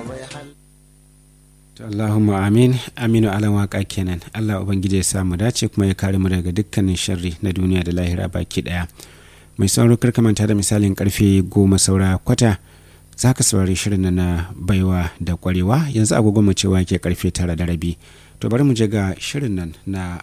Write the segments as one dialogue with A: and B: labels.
A: Allahumma amin aminu alan waka kenan Allah ubangiji ya samu dace kuma ya kare mu daga dukkanin sharri na duniya da lahira baki daya mai sauro karka manta da misalin karfe goma saura kwata za ka saurari shirin na baiwa da kwarewa yanzu agogo mu cewa ke karfe tara da rabi to bari mu je ga shirin nan na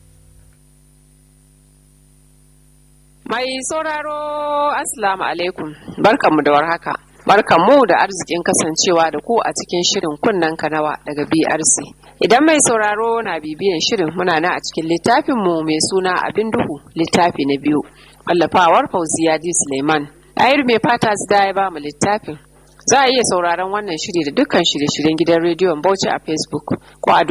B: Mai sauraro Assalamu alaikum barkanmu da warhaka. Barkanmu da arzikin kasancewa da ku a cikin shirin kunnen kanawa daga BRC. Idan mai sauraro na bibiyan shirin muna na a cikin littafinmu mai suna abin duhu littafi na biyu. Wallafawar Fauziya D. Suleiman. Ayir mai fata da ya ba mu littafin. Za a iya sauraron wannan shiri da dukkan shirye-shiryen gidan rediyon Bauchi a Facebook ko a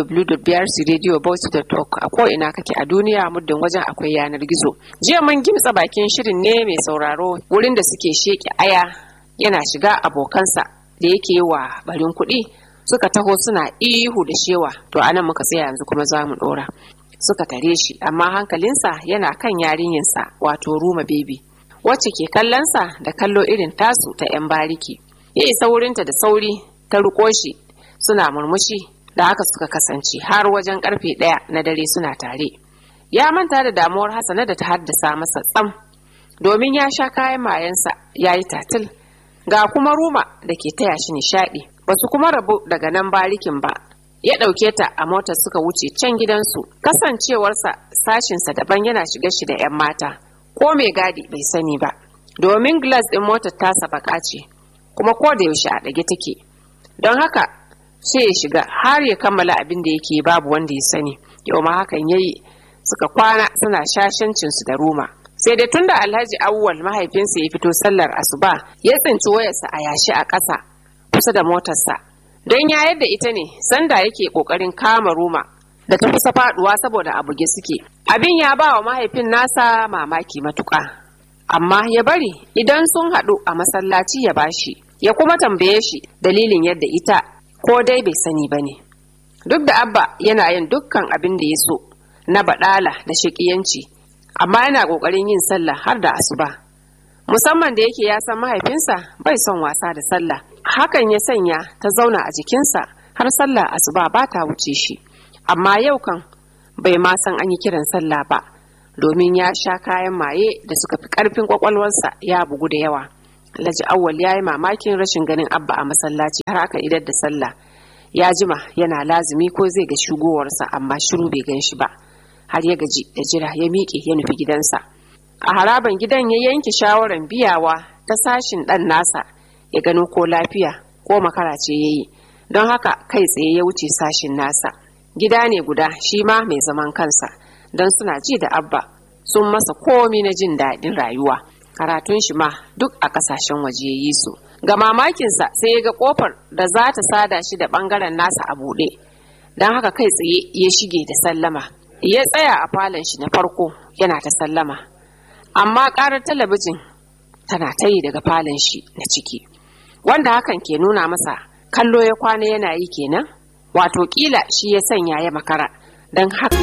B: www.brcradiobauchi.org a ko ina kake a duniya muddin wajen akwai yanar gizo. Jiya mun gimtsa bakin shirin ne mai sauraro wurin da suke sheke aya yana shiga abokansa da yake yi wa barin kuɗi suka taho suna ihu da shewa to anan muka tsaya yanzu kuma za mu ɗora. Suka tare shi amma hankalinsa yana kan yarinyarsa wato Ruma Baby. wacce ke kallonsa da kallo irin tasu ta 'yan bariki ya isa wurinta da sauri ta ruko shi suna murmushi da haka suka kasance har wajen karfe ɗaya na dare suna tare ya manta da damuwar hasana da ta haddasa masa tsam domin ya sha kayan mayansa ya yi tatil ga kuma ruma da ke taya shi nishaɗi ba su kuma rabu daga nan barikin ba ya ɗauke ta a motar suka wuce can gidansu kasancewarsa sashinsa daban yana shiga shi da 'yan mata ko mai gadi bai sani ba domin glass ɗin motar tasa baka ce kuma ko da yaushe a ɗage take don haka sai ya shiga har ya kammala abin da yake babu wanda ya sani yau ma hakan yayi suka kwana suna shashancin su da ruma sai da tunda alhaji awwal mahaifinsa ya fito sallar asuba ya tsinci wayarsa a yashi a ƙasa kusa da motarsa don ya yadda ita ne sanda yake ƙoƙarin kama ruma da ta kusa faduwa saboda a buge suke abin ya ba wa mahaifin nasa mamaki matuƙa amma ya bari idan sun haɗu a masallaci ya bashi ya kuma tambaye shi dalilin yadda ita ko dai bai sani ba ne duk da abba yana yin dukkan abin da ya so na baɗala da shaƙiyanci amma yana ƙoƙarin yin sallah har da asuba musamman da yake ya san mahaifinsa bai son wasa da sallah hakan ya sanya ta zauna a jikinsa har sallah asuba ba ta wuce shi amma yau kan bai ma san an yi kiran sallah ba domin ya sha kayan maye da suka fi karfin kwakwalwarsa ya bugu da yawa alhaji awwal ya yi mamakin rashin ganin abba a masallaci har aka idar da sallah ya jima yana lazumi ko zai ga shigowarsa amma shiru bai gan shi ba har ya gaji da jira ya miƙe ya nufi gidansa a haraban gidan ya yanke shawarar biyawa ta sashin ɗan nasa ya gano ko lafiya ko makara ce ya yi don haka kai tsaye ya wuce sashin nasa gida ne guda shi ma mai zaman kansa don suna ji da abba sun masa komi na jin daɗin rayuwa karatun shi ma duk a ƙasashen waje ya yi su ga mamakinsa sai ya ga ƙofar da za ta sada shi da ɓangaren nasa a buɗe don haka kai tsaye ya shige da sallama ya tsaya a falon shi na farko yana ta sallama amma ƙarar talabijin tana ta yi daga falon shi na ciki wanda hakan ke nuna masa kallo ya kwana yana yi kenan wato kila shi ya sanya ya makara don haka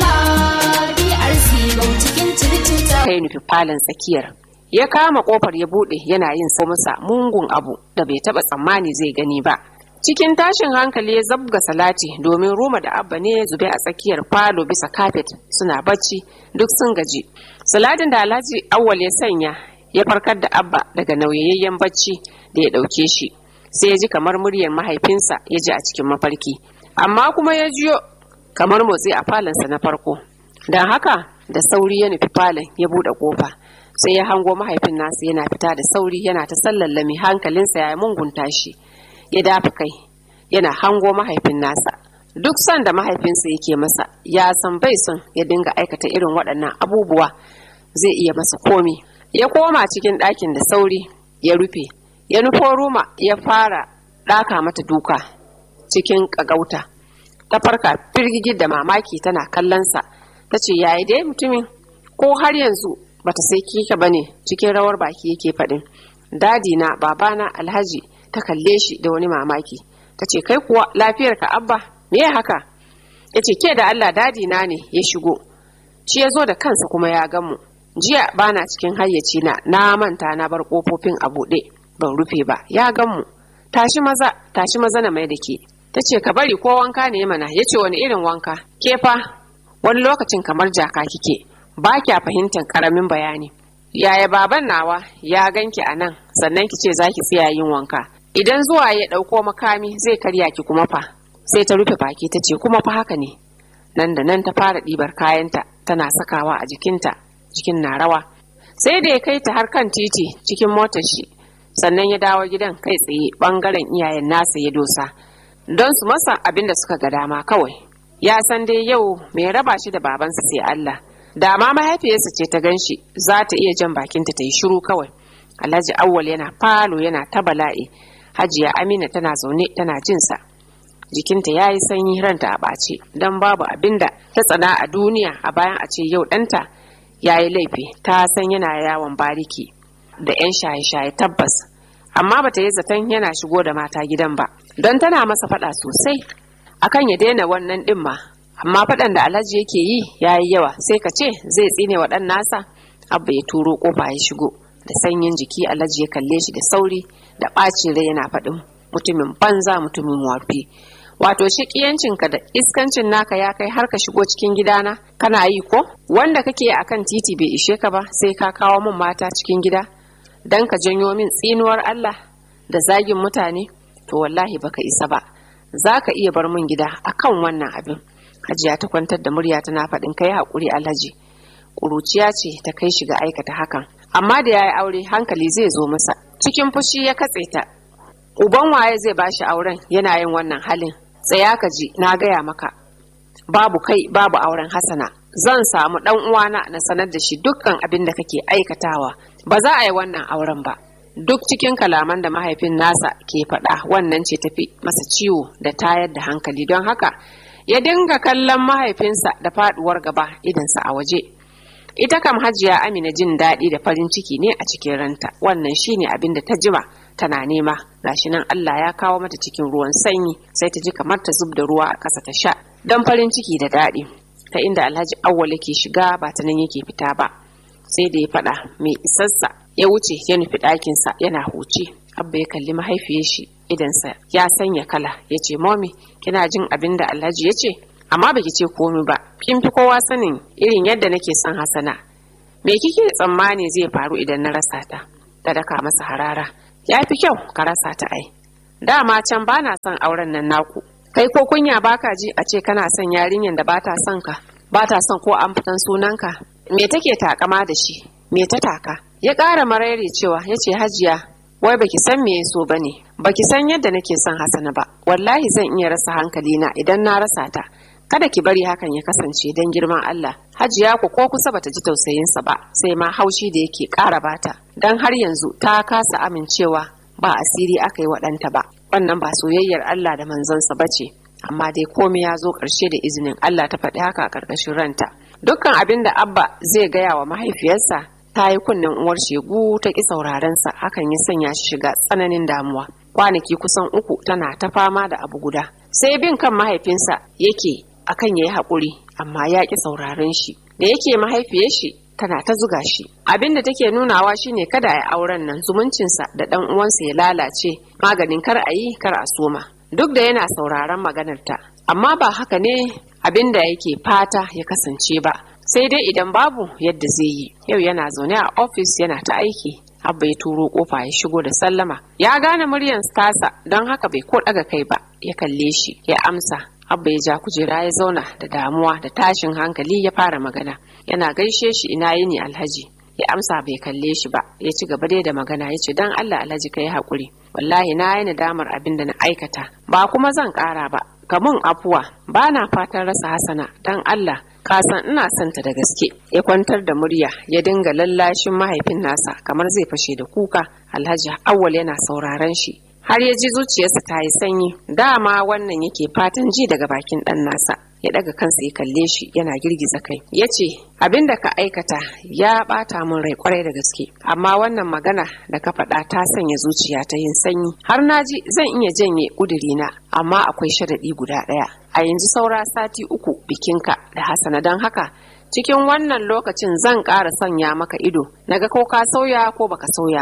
B: kai nufi falon tsakiyar ya kama kofar ya bude yana yin sa masa mungun abu da bai taba tsammani zai gani ba cikin tashin hankali ya zabga salati domin roma da abba ne zube a tsakiyar falo bisa kafet suna bacci duk sun gaji salatin da alhaji awwal ya sanya ya farkar da abba daga nauyayyen bacci da ya dauke shi sai ya ji kamar muryar mahaifinsa ya ji a cikin mafarki amma kuma ya jiyo kamar motsi a falonsa na farko don haka da sauri ya nufi falon ya buɗe ƙofa sai ya hango mahaifin nasa yana fita da sauri yana ta sallallami hankalinsa ya mungunta shi ya dafa kai yana hango mahaifin nasa duk son da mahaifinsa yake masa ya san bai son ya dinga aikata irin waɗannan abubuwa zai iya masa komi ya koma cikin ɗakin da sauri ya rufe ya nufo ruma ya fara ɗaka mata duka cikin ƙagauta ta farka firgigi da mamaki tana kallonsa ta ce yayi dai mutumin ko har yanzu bata sai kika bane cikin rawar baki yake faɗin dadi na babana alhaji ta kalle shi da wani mamaki ta ce kai kuwa lafiyar ka abba me haka ya ce ke da allah dadi na ne ya shigo shi ya zo da kansa kuma ya gan mu jiya bana cikin hayyaci na na manta na bar kofofin a buɗe ban rufe ba ya gan mu tashi maza tashi maza na mai da ke ta ce ka bari ko wanka ne mana ya ce wani irin wanka ke fa wani lokacin kamar jaka kike ba kya fahimtar karamin bayani yaya baban nawa ya ganki a nan sannan ki ce zaki tsaya yin wanka idan zuwa ya ɗauko makami zai karya ki kuma fa sai ta rufe baki ta ce kuma fa haka ne nan da nan ta fara ɗibar kayanta tana sakawa a jikinta jikin na rawa sai da ya kai ta har kan titi cikin motar shi sannan ya dawo gidan kai tsaye bangaren iyayen nasa ya dosa don su masa abin da suka ga dama kawai ya san dai yau mai raba shi da babansa sai Allah da ma mahaifiyarsa ce ta ganshi za ta iya jan bakinta ta yi shiru kawai alhaji awwal yana falo yana ta bala'i hajiya amina tana zaune tana jinsa jikinta ya yi sanyi ranta a ɓace don babu abin da ta tsana a duniya a bayan a ce yau ɗanta ya yi laifi ta san yana yawon bariki da 'yan shaye-shaye tabbas amma bata yi zaton yana shigo da mata gidan ba don tana masa faɗa sosai akan ya daina wannan ɗin ma amma faɗan da alhaji yake yi ya yi yawa sai ka ce zai tsine wa ɗan nasa abba ya turo ƙofa ya shigo da sanyin jiki alhaji ya kalle shi da sauri da ɓacin rai yana faɗin mutumin banza mutumin wafi wato shiƙiyancinka da iskancin naka ya kai har ka shigo cikin gidana kana yi ko wanda kake a kan titi bai ishe ka ba sai ka kawo min mata cikin gida don ka janyo min tsinuwar Allah da zagin mutane to wallahi baka isa ba za ka iya bar min gida akan wannan abin hajiya ta kwantar da murya tana faɗin kai haƙuri alhaji ƙuruciya ce ta kai shiga aikata hakan amma da ya yi aure hankali zai zo masa cikin fushi ya katse ta uban waye zai bashi auren yana yin wannan halin tsaya ka ji na gaya maka babu kai babu auren hasana zan samu dan uwana na sanar da shi dukkan abin da kake aikatawa ba za a yi wannan auren ba duk cikin kalaman da mahaifin nasa ke faɗa wannan ce tafi masa ciwo da tayar da hankali don haka ya dinga kallon mahaifinsa da faduwar gaba idansa a waje ita kam hajiya amina jin daɗi da farin ciki ne a cikin ranta wannan shine abin da ta jima tana nema gashi nan Allah ya kawo mata cikin ruwan sanyi sai ta ji kamar ta zub da ruwa a ƙasa ta sha don farin ciki da daɗi ta inda alhaji awwal yake shiga ba ta nan yake fita ba sai da ya faɗa mai isassa ya wuce ya nufi ɗakinsa yana huce abba ya kalli mahaifiyar shi idansa ya sanya kala ya ce momi kina jin abin da alhaji ya ce amma baki ce komi ba kin fi kowa sanin irin yadda nake son hasana me kike tsammani zai faru idan na rasa ta ta daka masa harara ya fi kyau ka rasa ta ai dama can ba na son auren nan naku kai ko kunya baka ji a ce kana son yarinyar da bata son ka bata son ko an fitan sunanka me take takama da shi me ta taka ya ƙara marairi cewa ya ce hajiya wai baki san me so bane baki san yadda nake son hasana ba wallahi zan iya rasa hankali na idan na rasa ta kada ki bari hakan ya kasance don girman Allah hajiya ku ko kusa bata ji tausayinsa ba sai ma haushi da yake ƙara bata don har yanzu ta kasa amincewa ba asiri aka yi wa ɗanta ba wannan ba soyayyar Allah da manzonsa ba ce amma dai komai ya zo ƙarshe da izinin Allah ta faɗi haka a ƙarƙashin ranta dukkan abin da abba zai gaya wa mahaifiyarsa ta yi kunnen uwar shegu ta ƙi saurarensa hakan ya sanya shi shiga tsananin damuwa kwanaki kusan uku tana ta fama da abu guda sai bin kan mahaifinsa yake akan ya yi haƙuri amma ya ƙi sauraren shi da yake mahaifiyar shi tana ta zuga shi abin da take nunawa shine kada a auren nan zumuncinsa da ɗan uwansa ya lalace maganin kar a yi kar a soma duk da yana sauraron maganarta amma ba haka ne abin da yake fata ya kasance ba sai dai idan babu yadda zai yi yau yana zaune a ofis yana ta aiki abba ya turo kofa ya shigo da sallama ya gane muryan tasa don haka bai ko daga kai ba ya kalle shi ya amsa abba ya ja kujera ya zauna da damuwa da tashin hankali ya fara magana yana gaishe shi ina yini alhaji ya amsa bai kalle shi ba ya ci gaba dai da magana ya ce dan Allah alhaji ka yi haƙuri wallahi na yi nadamar abin da na aikata ba kuma zan ƙara ba kamun afuwa ba na fatan rasa hasana dan Allah ka san ina son ta da gaske ya kwantar da murya ya dinga lallashin mahaifin nasa kamar zai fashe da kuka alhaji awwal yana sauraron shi har ya ji zuciyarsa ta yi sanyi dama wannan yake fatan ji daga bakin ɗan nasa ya daga kansa ya kalle shi yana girgiza kai ya ce abin da ka aikata ya ɓata min rai kwarai da gaske amma wannan magana da ka faɗa ta sanya zuciya ta yin sanyi har na ji zan iya janye ƙudurina amma akwai sharaɗi guda ɗaya a yanzu saura sati uku bikinka da hasana don haka cikin wannan lokacin zan ƙara sanya maka ido naga ko ka sauya ko baka sauya ba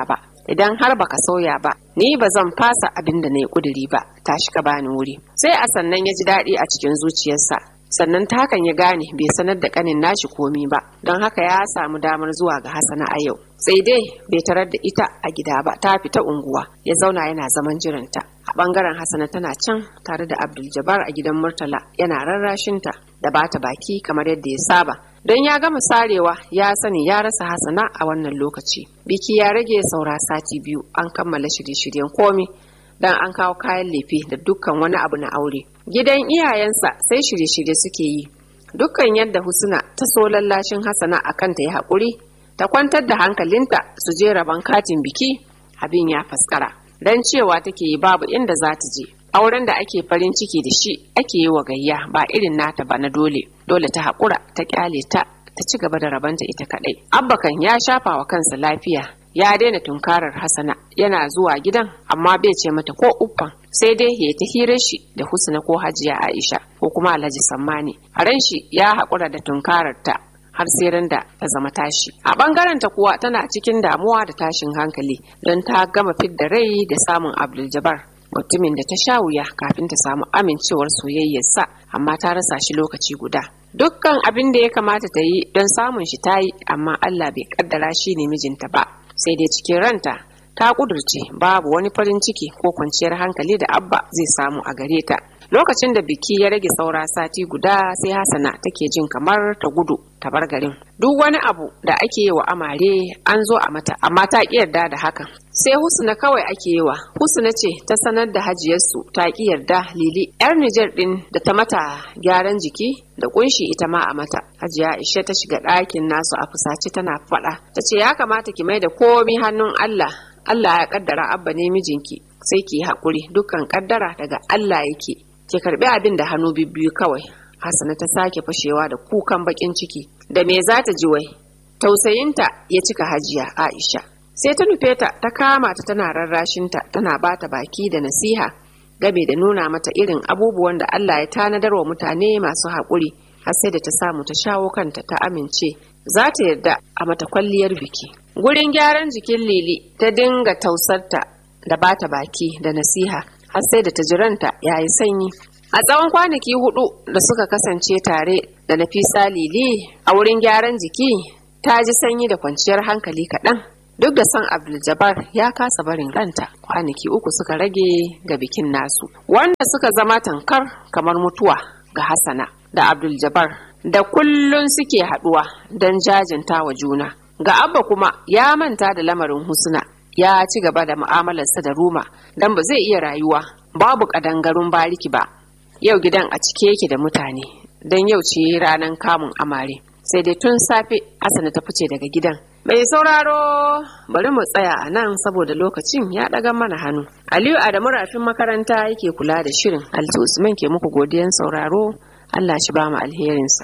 B: idan har baka sauya ba ni ba zan fasa abin da na yi kuduri ba tashi ka bani wuri sai a sannan ya ji daɗi a cikin zuciyarsa sannan ta hakan ya gane bai sanar da kanin nashi komi ba don haka ya samu damar zuwa ga hasana a yau sai dai bai tarar da ita a gida ba ta fita unguwa ya zauna yana zaman jiranta a bangaren hasana tana can tare da abdul jabbar a gidan murtala yana rarrashinta da bata baki kamar yadda ya saba don ya gama sarewa ya sani ya rasa hasana a wannan lokaci biki ya rage saura sati biyu an kammala shirye-shiryen komi dan an kawo kayan lefe da dukkan wani abu na aure gidan iyayensa sai shirye-shirye suke yi dukkan yadda husna ta so lallashin hasana a kanta ya haƙuri ta kwantar da hankalinta su je rabon katin biki abin ya faskara don cewa take yi babu inda za ta je auren da ake farin ciki da shi ake yi wa gayya ba irin nata ba na dole dole ta haƙura ta ƙyale ta ta ci gaba da rabanta ita kaɗai abbakan ya shafa wa kansa lafiya ya daina tunkarar hasana yana zuwa gidan amma bai ce mata ko uffan sai dai ya ta hirar shi da husna ko hajiya aisha ko kuma alhaji sammani a ran shi ya haƙura da tunkarar ta har sai ran da ta zama tashi a bangaren ta kuwa tana cikin damuwa da tashin hankali don ta gama fidda rai da samun abdul jabbar mutumin da ta sha wuya kafin ta samu amincewar soyayyarsa amma ta rasa shi lokaci guda dukkan abin da ya kamata ta yi don samun shi ta yi amma allah bai kaddara shi ne mijinta ba sai dai cikin ranta ta kudurce babu wani farin ciki ko kwanciyar hankali da abba zai samu a gare ta lokacin da biki ya rage saura sati guda sai hasana take jin kamar ta gudu ta bar garin duk wani abu da ake yi wa amare an zo a mata amma ta ki yarda da hakan sai husna kawai ake yi wa husna ce ta sanar da hajiyarsu ta ki yarda lili yar nijar din da ta mata gyaran jiki da kunshi ita ma a mata hajiya aisha ta shiga ɗakin nasu a fusace tana faɗa ta ce ya kamata ki mai da komi hannun allah allah ya kaddara abba ne mijinki sai ki yi haƙuri dukkan kaddara daga allah yake ki karbi abin da hannu bibbiyu kawai hasana ta sake fashewa da kukan bakin ciki da me za ta ji wai tausayinta ya cika hajiya aisha sai ta nufe ta ta kama ta tana rarrashinta tana bata baki da nasiha game da nuna mata irin abubuwan da allah ya tanadar wa mutane masu haƙuri har sai da ta samu ta shawo kanta ta amince za ta yarda a mata kwalliyar biki gurin gyaran jikin lili ta dinga tausarta da bata baki da nasiha har sai da ta jiranta ya yi sanyi a tsawon kwanaki hudu da suka kasance tare da nafisa lili a wurin gyaran jiki ta ji sanyi da kwanciyar hankali kaɗan duk da son abdul ya kasa barin ranta kwanaki uku suka rage ga bikin nasu wanda suka zama tankar kamar mutuwa ga hassana da abdul da kullun suke haɗuwa don jajinta wa juna ga abba kuma ya manta da lamarin husna ya ci gaba da mu'amalarsa da ruma don ba zai iya rayuwa babu ƙadangarun bariki ba yau gidan a cike yake da mutane don yau ce ranar kamun amare sai dai tun safe asana ta fice daga gidan mai sauraro bari mu tsaya a nan saboda lokacin ya ɗaga mana hannu aliyu adamu rafin makaranta yake kula da shirin alti usman ke muku godiyan sauraro allah shi ba mu alherinsa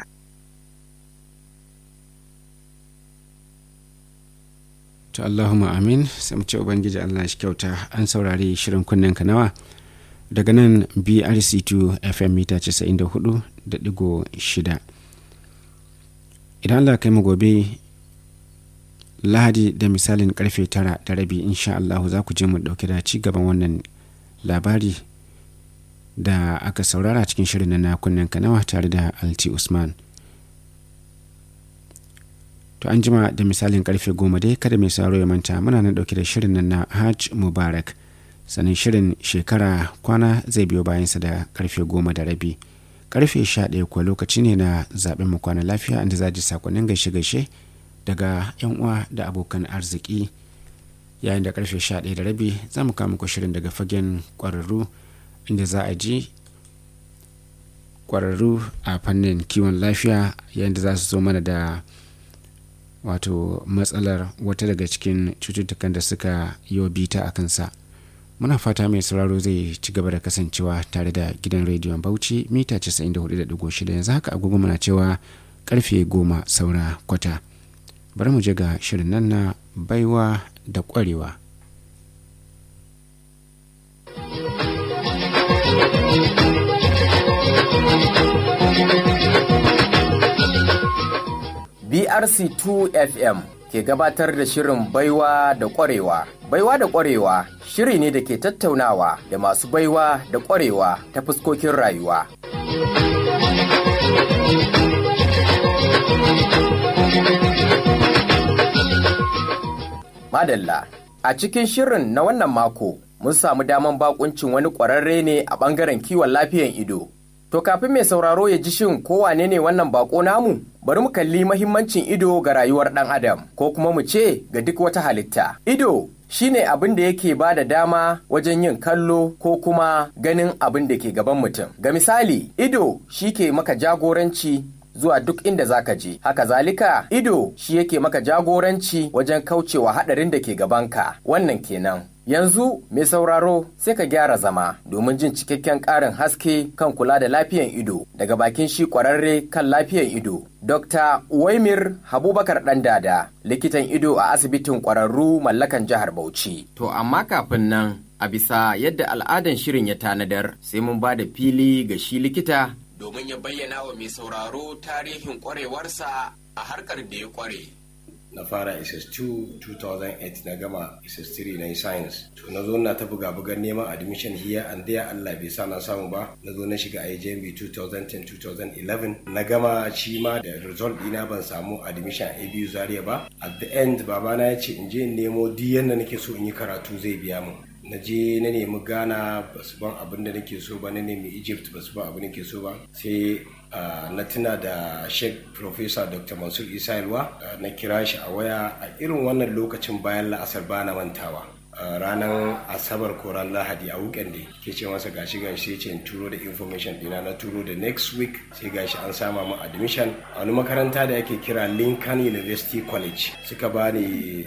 A: to Allahumma amin sai mu ce ubangiji Allah shi kyauta an saurari shirin kunnen nawa daga nan BRC2 FM mita 94.6 idan Allah kai mu gobe lahadi da misalin karfe tara da rabi insha Allah za ku je mu dauke da ci gaban wannan labari da aka saurara cikin shirin na kunnen nawa tare da Alti Usman. to an jima da misalin karfe goma dai kada mai saro ya manta muna nan dauke da shirin nan na hajj mubarak sannan shirin shekara kwana zai biyo bayansa da karfe goma da rabi karfe sha ɗaya kuwa lokaci ne na zaɓen mu kwana lafiya inda za ji sakonnin gaishe gaishe daga yan uwa da abokan arziki yayin da karfe sha ɗaya da rabi za mu kama muku shirin daga fagen ƙwararru inda za a ji ƙwararru a fannin kiwon lafiya yayin da za su zo mana da wato matsalar wata daga cikin cututtukan da suka yi bita a kansa muna fata mai sauraro zai ci gaba da kasancewa tare da gidan rediyon bauchi mita 94.6 yanzu haka agogo muna cewa karfe goma saura kwata bari mu je ga shirin nan na baiwa da kwarewa
C: BRC2 FM ke gabatar da shirin baiwa da ƙwarewa. Baiwa da ƙwarewa shiri ne da ke tattaunawa da masu baiwa da ƙwarewa ta fuskokin rayuwa. Madalla, a cikin shirin na wannan mako mun samu daman bakuncin wani ƙwararre ne a ɓangaren kiwon lafiyan ido. To kafin mai sauraro ya ji shin ko wane ne wannan bako namu? Bari mu kalli mahimmancin ido ga rayuwar ɗan adam ko kuma mu ce ga duk wata halitta. Ido shine abin da yake ba da dama wajen yin kallo ko kuma ganin abin da ke gaban mutum. Ga misali, ido shi ke maka jagoranci zuwa duk inda zaka je. Haka zalika, ido shi yake maka jagoranci wajen kaucewa haɗarin da ke gabanka. Wannan kenan. Yanzu mai sauraro sai ka gyara zama domin jin cikakken ƙarin haske kan kula da lafiyan ido daga bakin shi ƙwararre kan lafiyan ido. Dr. Waimir Habubakar Ɗandada, likitan ido a asibitin ƙwararru mallakan jihar Bauchi. To amma kafin nan a bisa yadda al'adan shirin ya tanadar sai mun ba da fili ga shi likita domin ya bayyana wa mai sauraro tarihin ƙwarewarsa a harkar da ya ƙware.
D: na fara ss2 2008 na gama ss3 na yi science to na zo na ta buga bugan neman admission here and there Allah bai sa na samu ba na zo na shiga IJMB 2010-2011 na gama shi ma da result dina ban samu admission a ABU Zaria ba at the end babana ya ce in je in nemo duk yanda nake so in yi karatu zai biya mu na je na nemi ghana ba su ban abin da nake so ba na nemi egypt ba su ban abin da nake so ba sai na tuna da sheikh professor dr mansur isa yalwa na kira shi a waya a irin wannan lokacin bayan la'asar ba na mantawa ranar asabar ko ran lahadi a weekend da ke ce masa gashi gashi sai ce in turo da information dina na turo da next week sai gashi an sama mu admission a wani makaranta da ake kira lincoln university college suka bani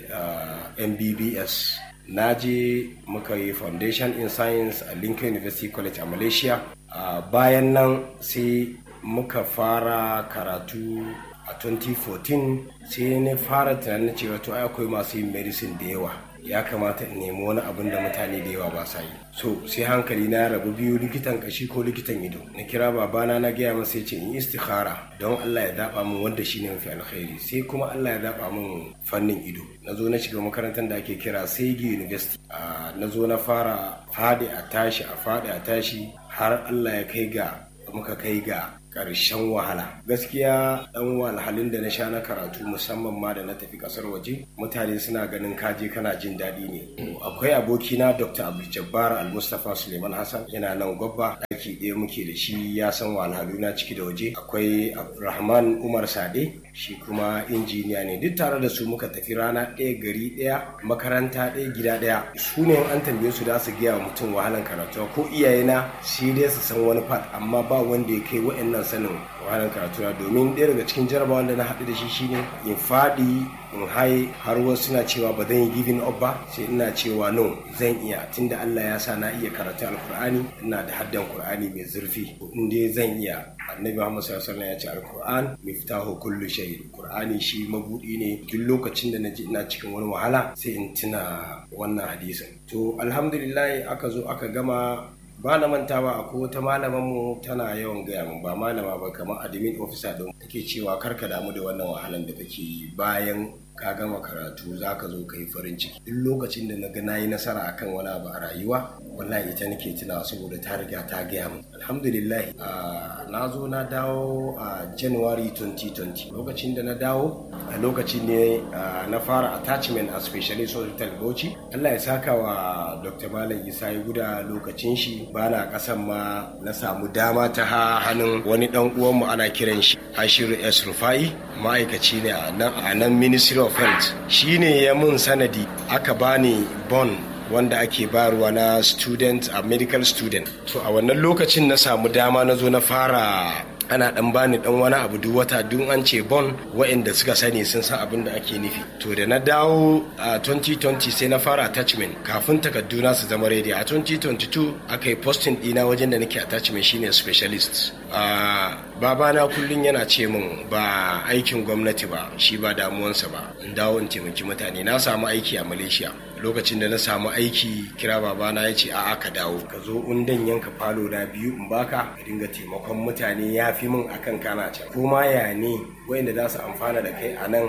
D: mbbs na je muka yi foundation in science a lincoln university college a malaysia bayan nan sai muka fara karatu a 2014 sai na fara tunanin cewa to akwai masu yin medicine da yawa ya kamata in nemi wani abin da mutane da yawa ba sa yi so sai hankali na rabu biyu likitan kashi ko likitan ido na kira babana na gaya masa ce in istikhara don Allah ya daba min wanda shine mafi alkhairi sai kuma Allah ya daba min fannin ido na zo na shiga makarantar da ake kira Segi University na zo na fara fadi a tashi a fadi a tashi har Allah ya kai ga muka kai ga ƙarshen wahala gaskiya ɗan wahalhalun da na sha na karatu musamman ma da na tafi ƙasar waje mutane suna ganin kaje kana jin daɗi ne akwai abokina dr abdul jabbar al-mustapha suleiman hassan yana nan gwabba ɗaki ɗaya muke da shi ya san wahalhalu na ciki da waje akwai abdulrahman umar sade shi kuma injiniya ne duk tare da su muka tafi rana ɗaya gari ɗaya makaranta ɗaya gida ɗaya su ne an tambaye su da su gaya wa mutum wahalan karatu ko iyayena shi dai su san wani fat amma ba wanda ya kai wa'annan sanin wahalar karatu domin ɗaya daga cikin jarabawa da na haɗu da shi shine in faɗi in hai har wasu suna cewa ba zan yi giving up ba sai ina cewa no zan iya tunda Allah ya sa na iya karatu alkur'ani ina da haddan qur'ani mai zurfi in dai zan iya annabi Muhammad sallallahu alaihi wasallam ya ce alkur'an miftahu kullu shay qur'ani shi mabudi ne duk lokacin da naji ina cikin wani wahala sai in tuna wannan hadisin to alhamdulillah aka zo aka gama ba na mantawa akwai wata malaman mu tana yawan gaya min ba malama ba kamar admin officer din take cewa karka damu da wannan wahalan da kake yi bayan ka gama karatu za ka zo ka yi farin ciki duk lokacin da na ga na yi nasara akan wani abu a rayuwa wallahi ita nake tunawa saboda ta riga ta gaya min alhamdulillah na zo na dawo a january 2020 lokacin da na dawo a lokacin ne na fara attachment a specialist hospital bauchi allah ya saka wa dr malam isa ya guda lokacin shi bana kasan ma na samu dama ta hannun wani dan uwanmu ana kiran shi ashiru s rufai ma'aikaci ne a nan ministry of health shi ne ya mun sanadi aka bani bon wanda ake bayarwa na student a medical student to a wannan lokacin na samu dama na zo na fara ana dan bani dan wani abu duk wata duk an ce bon waɗanda suka sani sun san abin da ake nufi to da na dawo a 2020 sai na fara attachment kafin takarduna su zama ready a 2022 aka yi posting dina wajen da nake attachment shine specialist a babana kullum yana ce min ba aikin gwamnati ba shi ba damuwansa ba in dawo in taimaki mutane na samu aiki a malaysia lokacin da na samu aiki kira babana ya ce a'a ka dawo ka zo undan yanka falo na biyu in baka ka dinga taimakon mutane ya fi min akan kana can kuma ya ne wayanda za su amfana da kai a nan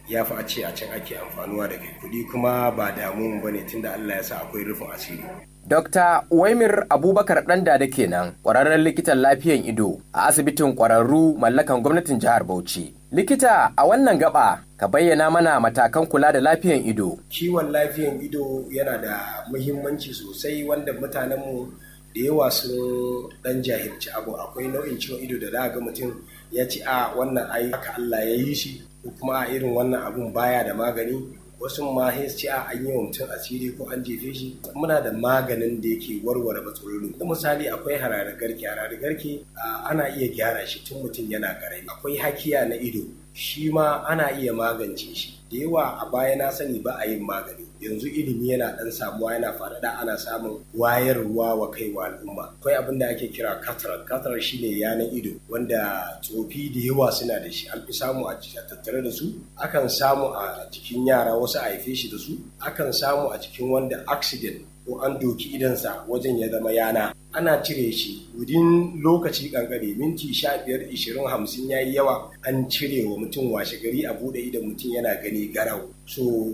D: ya fi a ce a can ake amfanuwa da kai kuɗi kuma ba damu ba ne tunda Allah ya sa akwai rufin asiri.
C: Dr. Waimir Abubakar Ɗanda da kenan ƙwararren likitan lafiyan ido a asibitin ƙwararru mallakan gwamnatin jihar Bauchi. Likita a wannan gaba ka bayyana mana matakan kula da lafiyan ido.
D: Kiwon lafiyan ido yana da muhimmanci sosai wanda mutanenmu da yawa sun dan jahilci abu akwai nau'in ciwon ido da za ga mutum ya ci a wannan ai haka Allah ya yi shi ko kuma a irin wannan abun baya da magani wasu ma sai ci a an yi wa mutum asiri ko an jefe shi muna da maganin da yake warware matsalolin da misali akwai hararar garke hararar garke ana iya gyara shi tun mutum yana karami akwai hakiya na ido shi ma ana iya magance shi da yawa a baya na sani ba a yin magani yanzu ilimi yana dan samuwa yana faɗaɗa ana samun wayarwa wa kai wa al'umma akwai abin da ake kira cataract cataract shine yanan ido wanda tsofi da yawa suna da shi an fi samu a tattare da su akan samu a jikin yara wasu a haife shi da su akan samu a cikin wanda accident ko an doki idansa wajen ya zama yana ana cire shi wudin lokaci kankare minti sha biyar ishirin hamsin ya yi yawa an cire wa mutum washe gari a bude idan mutum yana gani garau so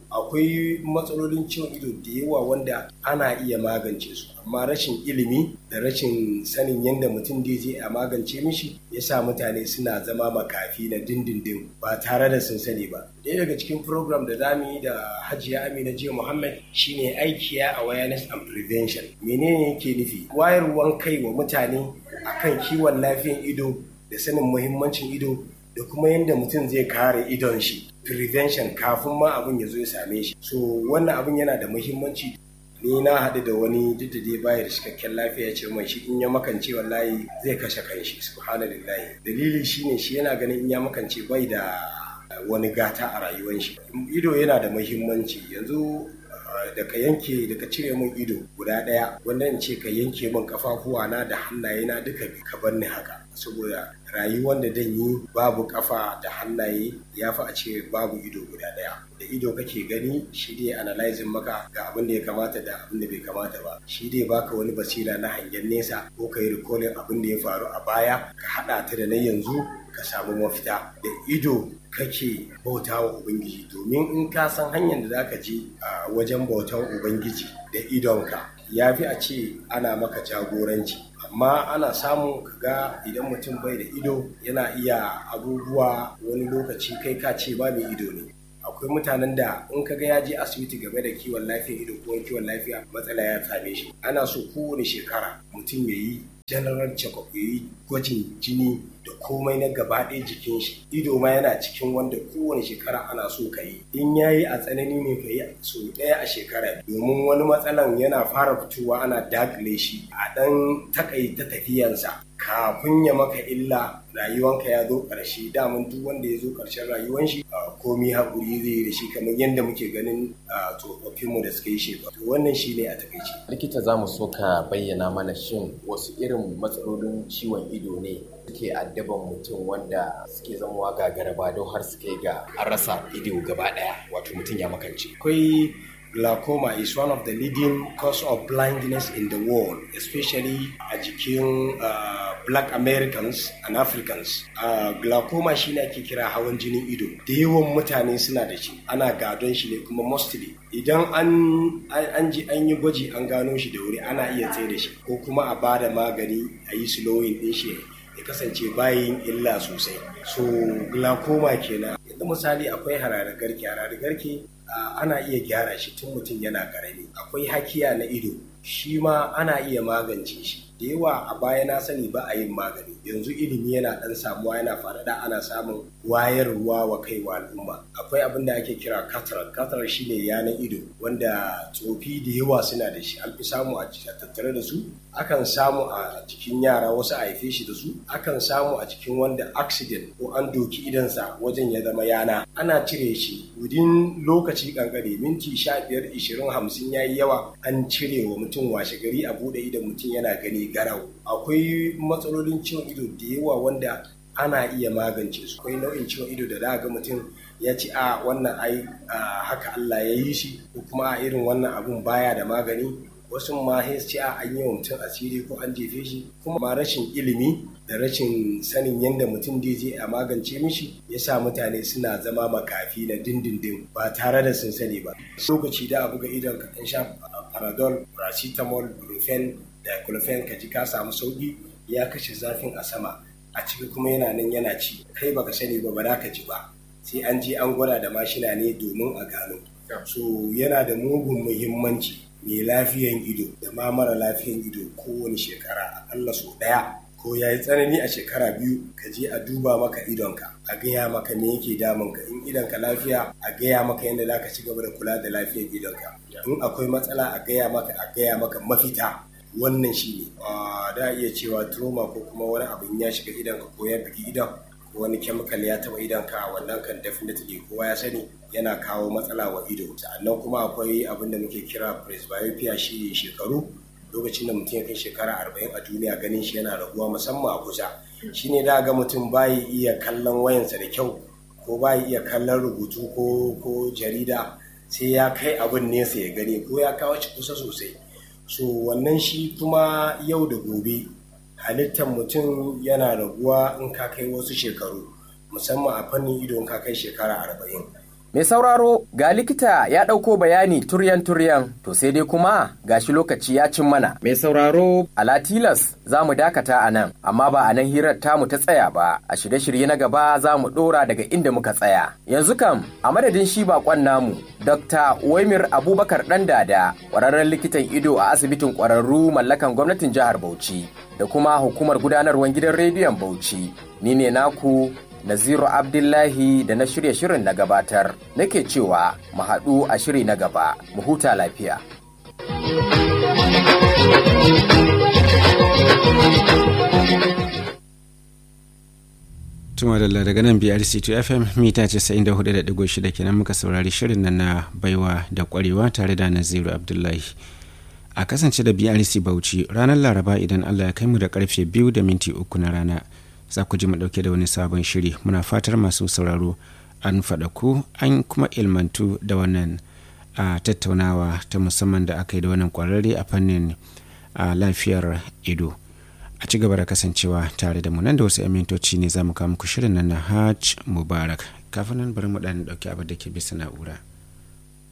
D: akwai matsalolin ciwon ido da yawa wanda ana iya magance su amma rashin ilimi da rashin sanin yadda mutum da je a magance mishi ya sa mutane suna zama makafi na dindindin ba tare da sun sani ba ɗaya daga cikin program da zamu yi da hajiya amina jiya muhammad shine aikiya awareness and prevention menene yake nufi wayarwan kai wa mutane akan kiwon lafiyan ido da sanin muhimmancin ido da kuma yadda mutum zai kare idon shi prevention kafin ma abin ya zo ya same shi so wannan abin yana da muhimmanci ni na haɗu da wani duk da dai baya da cikakken lafiya ce mai shi in ya makance wallahi zai kashe kanshi subhanallahi dalili shine shi yana ganin in ya makance bai da wani gata a rayuwar shi ido yana da muhimmanci yanzu da ka yanke da ka cire min ido guda ɗaya wanda in ce ka yanke min kafafuwa na da hannaye na duka ka bar ni haka saboda rayuwar da dan yi babu kafa da hannaye ya fi a ce babu ido guda ɗaya da ido kake gani shi dai analyzing maka ga abin da ya kamata da abin da bai kamata ba shi dai baka wani basira na hangen nesa ko ka yi recalling abin da ya faru a baya ka haɗa ta da na yanzu ka samu mafita da ido kake bauta wa Ubangiji domin in ka san hanyar da zaka je a wajen bautan Ubangiji da idonka ya fi a ce ana maka jagoranci amma ana samu kaga idan mutum bai da ido yana iya abubuwa wani lokaci kai ka ce ba mai ido ne akwai mutanen da in ka ga ya je asibiti game da kiwon lafiya ido ko kiwon lafiya matsala ya same shi ana so kowane shekara mutum ya yi general check-up ya yi gwajin jini da komai na gaba ɗaya jikin shi ido ma yana cikin wanda kowane shekara ana so ka yi in ya yi a tsanani ne ka yi so ɗaya a shekara domin wani matsalan yana fara fitowa ana dakile shi a ɗan takaita tafiyansa kafin ya maka illa rayuwanka ya zo ƙarshe daman duk wanda ya zo ƙarshen rayuwan shi komi haƙuri zai yi da shi kamar yadda muke ganin tsofaffinmu da suka yi shekaru wannan shi ne a takaice.
C: likita za mu so ka bayyana mana shin wasu irin matsalolin ciwon ido ne suke addaban mutum wanda suke zamowa gagara ba don har suke ga an rasa ido gaba ɗaya wato mutum ya makance.
D: akwai glaucoma is one of the leading cause of blindness in the world, especially a jikin uh, black Americans and Africans. Uh, glaucoma shi ne ake kira hawan jinin ido. Da yawan mutane suna da shi, ana gadon shi ne kuma mostly. Idan an, an, ji an yi gwaji an gano shi da wuri ana iya tsaye da shi, ko kuma a ba da magani a yi slowing ɗin shi ya kasance bayin illa sosai. So glaucoma kenan. Yanzu misali akwai hararar garke, hararar garke Uh, ana iya gyara shi tun mutum yana karami akwai hakiya na ido shi ma ana iya magance shi da yawa a baya na sani ba a yin magani yanzu ilimi yana dan samuwa yana faɗaɗa ana samun wayarwa wa kai wa al'umma akwai abin da ake kira cataract cataract shine yanan ido wanda tsofi da yawa suna da shi an fi samu a tattare da su akan samu a jikin yara wasu a haife shi da su akan samu a cikin wanda accident ko an doki idansa wajen ya zama yana ana cire shi wudin lokaci kankare minti sha biyar ishirin hamsin ya yi yawa an cire wa mutum washe gari a buɗe idan mutum yana gani garau akwai matsalolin ciwon ido da yawa wanda ana iya magance su akwai nau'in ciwon ido da za ga mutum ya ci a wannan ai haka Allah ya yi shi ko kuma a irin wannan abun baya da magani wasu ma sai ce a an yi wa mutum asiri ko an jefe shi kuma ma rashin ilimi da rashin sanin yadda mutum da je a magance mishi ya sa mutane suna zama makafi na dindindin ba tare da sun sani ba lokaci da a buga idon ka sha panadol paracetamol brufen diclofenac ka ji ka samu sauki ya kashe zafin a sama a ciki kuma yana nan yana ci kai baka sani ba ba za ka ji ba sai an je an gwada da mashina ne domin a gano so yana da mugun muhimmanci mai lafiyan ido da ma mara lafiyan ido kowane shekara akalla sau ɗaya ko ya yi tsanani a shekara biyu ka je a duba maka idonka a gaya maka me yake damunka in idonka lafiya a gaya maka yadda za ka ci gaba da kula da lafiyar idonka in akwai matsala a gaya maka a gaya maka mafita wannan shi ne da iya cewa trauma ko kuma wani abin ya shiga idonka ko ya bugi idon ko wani chemical ya taba idonka wannan kan definitely kowa ya sani yana kawo matsala wa ido sannan kuma akwai abin da muke kira presbyopia shi shekaru lokacin da mutum ya kai shekara arba'in a duniya ganin shi yana raguwa musamman a kusa shine da ga mutum bayi iya kallon wayansa da kyau ko bayi iya kallon rubutu ko ko jarida sai ya kai abin nesa ya gani ko ya kawo shi kusa sosai so wannan shi kuma yau da gobe halittar mutum yana raguwa in ka kai wasu shekaru musamman a fannin ido in ka kai shekara arba'in
C: Mai sauraro ga likita ya ɗauko bayani turyan-turyan to sai dai kuma gashi lokaci ya cin mana. Mai sauraro a Latilas za mu dakata a nan amma ba a nan hirar tamu ta tsaya ba a shirye-shirye na gaba za mu ɗora daga inda muka tsaya. Yanzu kam a madadin shi bakon namu Dr. Waimir Abubakar ɗan dada ƙwararren likitan ido a asibitin ƙwararru mallakan gwamnatin jihar Bauchi da kuma hukumar gudanarwar gidan rediyon Bauchi. Ni ne naku Naziru Abdullahi da na shirya shirin na gabatar nake cewa mu haɗu a shiri na gaba mu huta lafiya.
A: Tuma da daga nan BRC2 FM mita 94.6 kenan muka saurari shirin nan na baiwa da kwarewa tare da Naziru Abdullahi. A kasance da BRC Bauchi ranar Laraba idan Allah ya kai mu da karfe biyu da minti uku na rana. za ku ji mu dauke da wani sabon shiri muna fatar masu sauraro an faɗa ku an kuma ilmantu da wannan a tattaunawa ta musamman da aka yi da wannan kwararre a fannin a lafiyar ido a ci gaba da kasancewa tare da mu nan da wasu amintoci ne za mu kawo muku shirin nan na hajj mubarak kafin nan bari mu ɗan ɗauki abin da ke bisa na'ura.